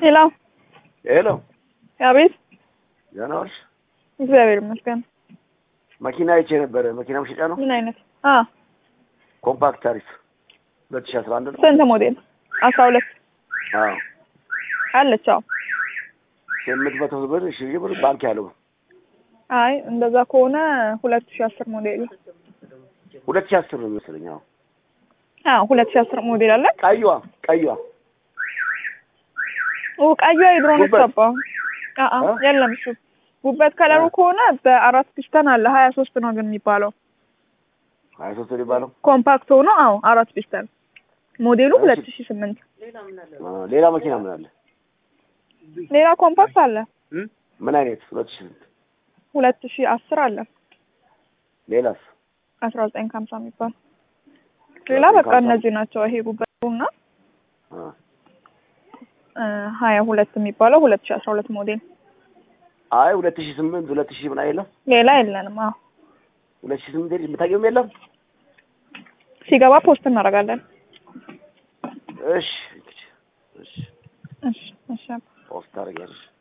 ሄሎ ሄሎ፣ አቤት። ደህና ዋልሽ? እግዚአብሔር ይመስገን። መኪና አይቼ ነበረ። መኪና መሸጫ ነው። ምን አይነት? አ ኮምፓክት ታሪፍ ሁለት ሺህ አስራ አንድ ነው። ስንት ሞዴል? አስራ ሁለት አዎ አለች። አዎ። ስምንት መቶ ብር ሺህ ብር ባንክ ያለው አይ እንደዛ ከሆነ ሁለት ሺህ አስር ሞዴል ሁለት ሺህ አስር ነው የሚመስለኝ። አዎ አዎ ሁለት ሺህ አስር ሞዴል አለ። ቀይዋ ቀይዋ ኦ ቀዩ የድሮ ነው ጉበት? የተባው። አአ እ? የለም እሱ ጉበት ከለሩ ከሆነ በአራት ፒስተን አለ። ሀያ ሶስት ነው ግን የሚባለው ሀያ ሶስት ነው የሚባለው። ኮምፓክት ሆኖ አዎ አራት ፒስተን ሞዴሉ እሺ። ሁለት ሺህ ስምንት አ፣ ሌላ መኪና ምን አለ? ሌላ ኮምፓክት አለ ምን አይነት? ሁለት ሺህ ስንት? ሁለት ሺህ አስር አለ ሌላስ? አስራ ዘጠኝ ከሀምሳ የሚባል ሌላ በቃ እነዚህ ናቸው። ይሄ ጉበቱና አ፣ ሀያ ሁለት የሚባለው ሁለት ሺህ አስራ ሁለት ሞዴል አይ ሁለት ሺህ ስምንት ሁለት ሺህ ምን አይለም። ሌላ የለንም። አዎ ሁለት ሺህ ስምንት የምታውቂውም የለም። ሲገባ ፖስት እናደርጋለን። እሺ እሺ፣ እሺ እሺ ፖስት ታደርጊያለሽ።